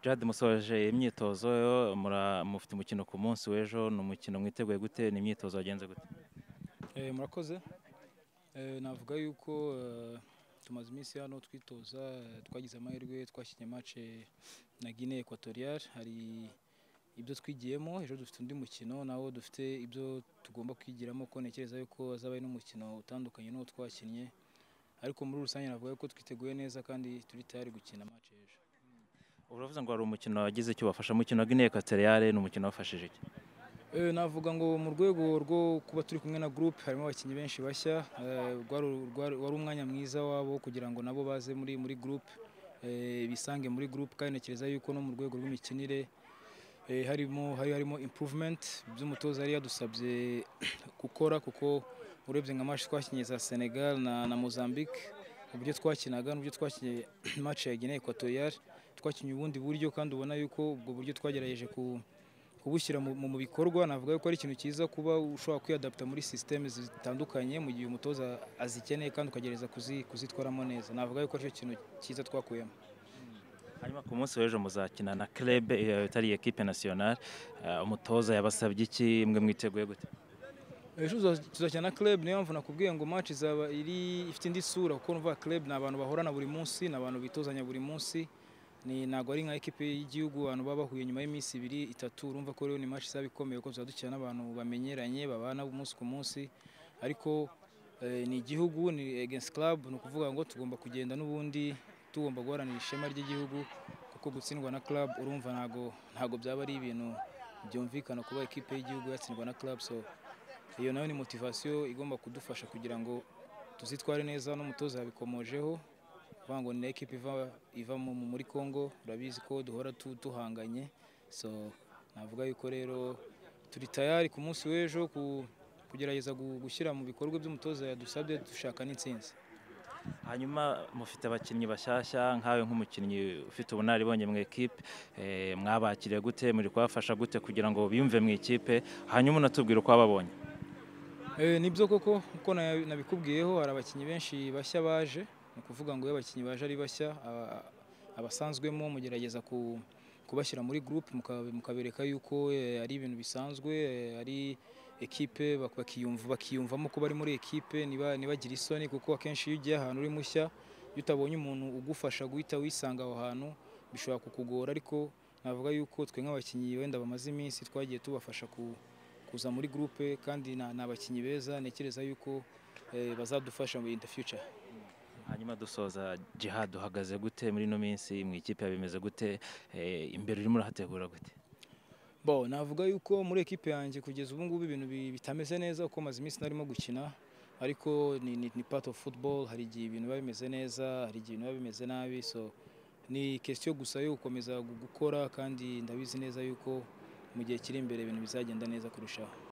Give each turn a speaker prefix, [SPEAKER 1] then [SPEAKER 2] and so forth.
[SPEAKER 1] Jad musoje imyitozo mura- mufite umukino ku munsi w'ejo ni umukino mwiteguye gute ni imyitozo wagenze gute
[SPEAKER 2] Eh, murakoze Eh, navuga yuko eh, tumaze iminsi hano twitoza eh, twagize amahirwe twakinnye match eh, na Guinée Equatoriale hari ibyo twigiyemo ejo dufite undi mukino nawo dufite ibyo tugomba kwigiramo ko ntekereza yuko azaba ari n'umukino utandukanye n'uwo twakinnye ariko muri rusange navuga yuko twiteguye neza kandi turi tayari gukina match ejo
[SPEAKER 1] uravuze ngo hari umukino wagize icyo ubafasha umukino wa Guinea Equatoriale ni umukino wafashije iki
[SPEAKER 2] Eh, navuga ngo mu rwego rwo kuba turi kumwe na groupe harimo abakinnyi benshi bashya eh, rwari- rwari wari umwanya mwiza wabo wo kugira ngo nabo baze muri muri groupe eh, bisange muri groupe kandi ntekereza yuko no mu rwego rw'imikinire eh, harimo hari harimo improvement by'umutoza yari yadusabye gukora kuko urebye nka match twakinye za Senegal na, na Mozambique uburyo twakinaga n'uburyo twakinye match ya Guinée Equatoriale twakinye ubundi buryo kandi ubona yuko ubwo buryo twagerageje ku kubushyira mu, mu bikorwa navuga yuko ari ikintu cyiza kuba ushobora kwiyadapta muri system zitandukanye mu gihe umutoza azikeneye kandi ukagereza kuzi, kuzitwaramo neza navuga yuko aricyo kintu cyiza twakuyemo
[SPEAKER 1] hanyuma ku munsi w'ejo muzakina na club eh, itari equipe nationale Eh, umutoza yabasabye iki mwe mwiteguye gute
[SPEAKER 2] ejo tuza- tuzakina na club niyo mpamvu nakubwiye ngo match izaba iri ifite indi sura kuko numva club ni abantu bahorana buri munsi ni abantu bitozanya buri munsi ni ntabwo ari nka ekipe y'igihugu abantu baba bahuye nyuma y'iminsi ibiri itatu urumva ko rero ni match izaba ikomeye kuko tuzaba dukina n'abantu bamenyeranye babana umunsi ku munsi ariko eh, ni igihugu ni against club ni ukuvuga ngo tugomba kugenda n'ubundi tugomba guharanira ishema ry'igihugu kuko gutsindwa na club urumva ntago ntago byaba ari ibintu byumvikana kuba ekipe y'igihugu yatsindwa na club so iyo nayo ni motivasiyo igomba kudufasha kugira ngo tuzitware neza n'umutoza yabikomojeho uvuga ngo ni ekipa iva, iva mu- mu- muri Congo urabizi ko duhora tu- duhanganye so navuga yuko rero turi tayari ku munsi w'ejo ku- kugerageza gu- gushyira mu bikorwa by'umutoza yadusabye dushaka n'intsinzi
[SPEAKER 1] hanyuma mufite abakinnyi bashyashya nkawe nk'umukinnyi ufite ubunararibonye mu ekipe eh, mwabakiriye gute muri kubafasha gute kugira ngo biyumve mu ikipe hanyuma unatubwira uko wababonye
[SPEAKER 2] Eh, nibyo koko uko na- nabikubwiyeho hari abakinnyi benshi bashya baje ni ukuvuga ngo iyo abakinnyi baje ari bashya aba- abasanzwemo mugerageza ku- kubashyira muri groupe muka- mukabereka yuko eh, ari ibintu bisanzwe eh, ari ekipe bak- bakiyumva bakiyumvamo ko bari muri ekipe niba- ntibagira isoni kuko akenshi iyo ugiye ahantu uri mushya iyo utabonye umuntu ugufasha guhita wisanga aho hantu bishobora kukugora ariko navuga yuko twe nk'abakinnyi wenda bamaze iminsi twagiye tubafasha ku kuza muri groupe kandi na- ni abakinnyi beza ntekereza yuko eh, bazadufasha in the future
[SPEAKER 1] hanyuma dusoza jihad uhagaze gute muri ino minsi mu ikipe bimeze gute Eh, imbere urimo urahategura gute
[SPEAKER 2] bo navuga yuko muri ekipe yanjye kugeza ubu ngubu ibintu bi- bitameze neza kuko maze iminsi narimo gukina ariko ni, ni, ni part of football hari igihe ibintu biba bimeze neza hari igihe ibintu biba bimeze nabi so ni question gusa yo gukomeza gu- gukora kandi ndabizi neza yuko mu gihe kiri imbere ibintu bizagenda neza kurushaho